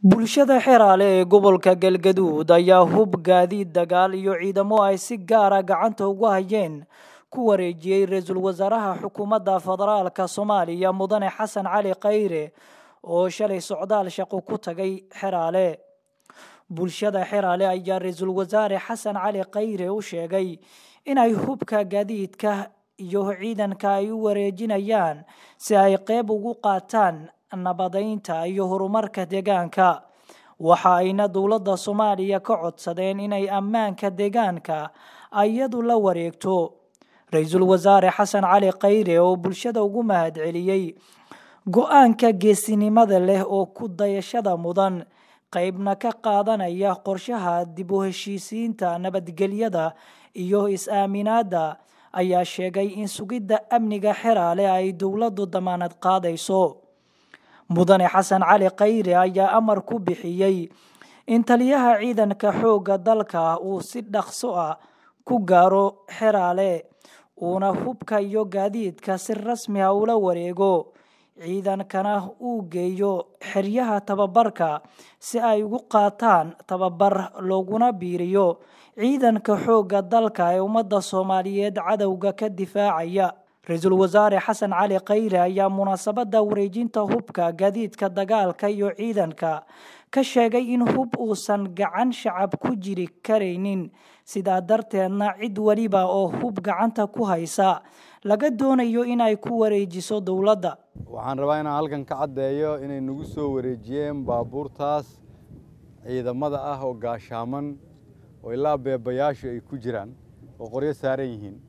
bulshada xeraale ee gobolka galgaduud ayaa hub gaadiid dagaal iyo ciidamo ay si gaara gacanta ugu hayeen ku wareejiyey ra-iisul wasaaraha xukuumadda federaalka soomaaliya mudane xasan cali khayre oo shalay socdaal shaqo ku tagay xeraale bulshada xeraale ayaa ra-iisul wasaare xasan cali khayre u sheegay inay hubka gaadiidka iyo ciidanka ay u wareejinayaan si ay qeyb ugu qaataan nabadeynta iyo horumarka deegaanka waxa ayna dowladda soomaaliya ka codsadeen inay ammaanka deegaanka iyadu la wareegto ra-iisul wasaare xasan cali khayre oo bulshada ugu mahadceliyey go-aanka geesinimada leh oo ku dayashada mudan qeybna ka qaadanaya qorshaha dib u heshiisiinta nabadgelyada iyo is-aaminaadda ayaa sheegay in sugidda amniga xeraale ay dowladdu damaanad qaadayso mudane xasan cali khayre ayaa amar ku bixiyey in taliyaha ciidanka xoogga dalka uu si dhaqso ah ku gaaro xeraale uuna hubka iyo gaadiidka si rasmi ah ula wareego ciidankana uu geeyo xeryaha tababarka si ay ugu qaataan tababar looguna biiriyo ciidanka xoogga dalka ee ummadda soomaaliyeed cadowga ka difaacaya ra-iisul wasaare xasan cali khayre ayaa munaasabadda wareejinta hubka gaadiidka dagaalka iyo ciidanka ka sheegay in hub uusan gacan shacab ku jiri karaynin sidaa darteedna cid weliba oo hub gacanta ku haysa laga doonayo inay ku wareejiso dowladda waxaan rabaa inaan halkan ka caddeeyo inay nagu soo wareejiyeen baabuurtaas ciidamada ah oo gaashaaman oo ilaa beebayaashu ay ku jiraan oo qoryo saaran yihiin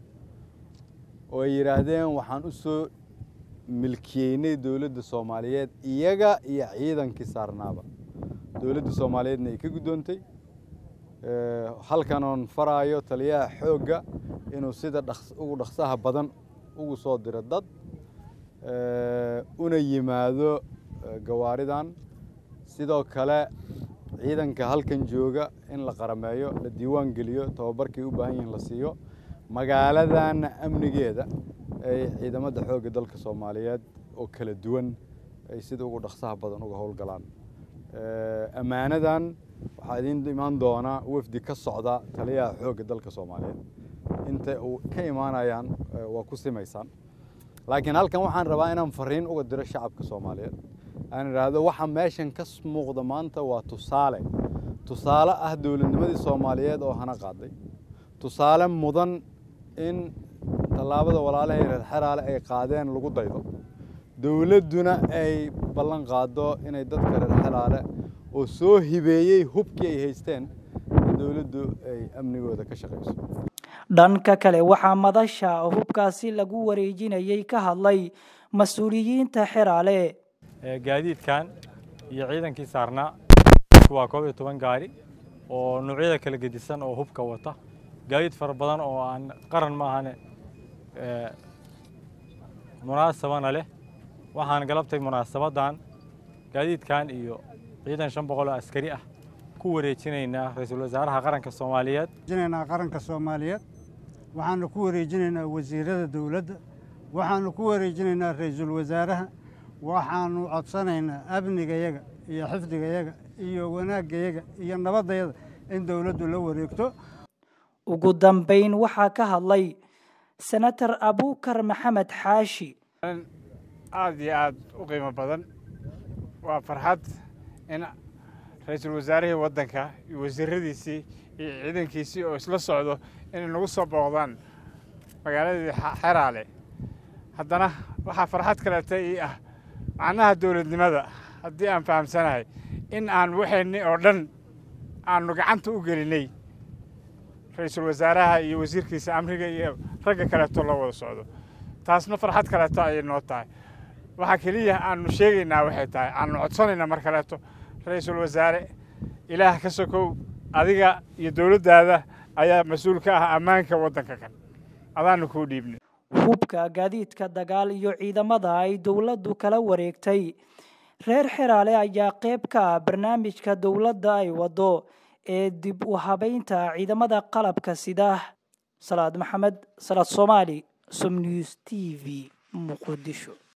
oo ay yidhaahdeen waxaan u soo milkiyeynay dowladda soomaaliyeed iyaga iyo ciidankii saarnaaba dowladda soomaaliyeedna ay ka guddoontay halkan oon faraayo taliyaha xoogga inuu sida ugu dhaqsaha badan ugu soo diro dad una yimaado gawaaridan sidoo kale ciidanka halkan jooga in la qarameeyo la diiwaan geliyo tababarkay u baahan yihiin la siiyo magaaladanna amnigeeda ay ciidamada xoogga dalka soomaaliyeed oo kala duwan ay sida ugu dhaqsaha badan uga howlgalaan ammaanadan waxaa idiin imaan doonaa wafdi ka socda taliyaha xoogga dalka soomaaliyeed inta uu ka imaanayaan waa ku simaysaan laakiin halkan waxaan rabaa inaan fariin uga diro shacabka soomaaliyeed aan idhaahdo waxa meeshan ka muuqda maanta waa tusaale tusaale ah dowladnimadii soomaaliyeed oo hana qaaday tusaale mudan in tallaabada walaalahay reer xeraale ay qaadeen lagu daydo dowladduna ay ballan qaado inay dadka reer xeraale oo soo hibeeyey hubkii ay haysteen in dowladdu ay amnigooda ka shaqayso dhanka kale waxaa madasha hubkaasi lagu wareejinayay ka hadlay mas-uuliyiinta xeraale gaadiidkan iyo ciidankii saarnaa waa koob iyo toban gaari oo noocyada kala gedisan oo hubka wata gaadiid fara badan oo aan qaran maahane munaasabana leh waxaan galabtay munaasabaddan gaadiidkan iyo ciidan shan boqol oo askari ah ku wareejinaynaa ra-iisul wasaaraha qaranka soomaaliyeed qaranka soomaaliyeed waxaanu ku wareejinaynaa wasiirada dowladda waxaanu ku wareejinaynaa ra-iisul wasaaraha waxaanu codsanaynaa amnigayaga iyo xifdigayaga iyo wanaagayaga iyo nabadayada in dowladdu la wareegto ugu dambayn waxaa ka hadlay senator abukar maxamed xaashi aada iyo aada u qiimo badan waa farxad in ra-iisul wasaarihii waddanka iyo wasiiradiisii iyo ciidankiisii oo isla socdo inay nagu soo booqdaan magaaladii xeraale haddana waxaa farxad kaleeta ii ah macnaha dowladnimada haddii aan fahamsanahay in aan waxayni oo dhan aanu gacanta u gelinay ra-iisul wasaaraha iyo wasiirkiisa amriga iyo ragga kaleeto loo wada socdo taasna farxad kaleeto ayay noo tahay waxaa keliya aanu sheegaynaa waxay tahay aanu codsanaynaa mar kaleeto ra-iisul wasaare ilaah ka sokow adiga iyo dowladdaada ayaa mas-uul ka ah ammaanka waddanka kan adaanu kuu dhiibnay hubka gaadiidka dagaal iyo ciidamada ay dowladdu kala wareegtay reer xeraale ayaa qeyb ka ah barnaamijka dowladda ay waddo ee dib u habeynta ciidamada qalabka sida salaad maxamed salaad soomaali som news t v muqdisho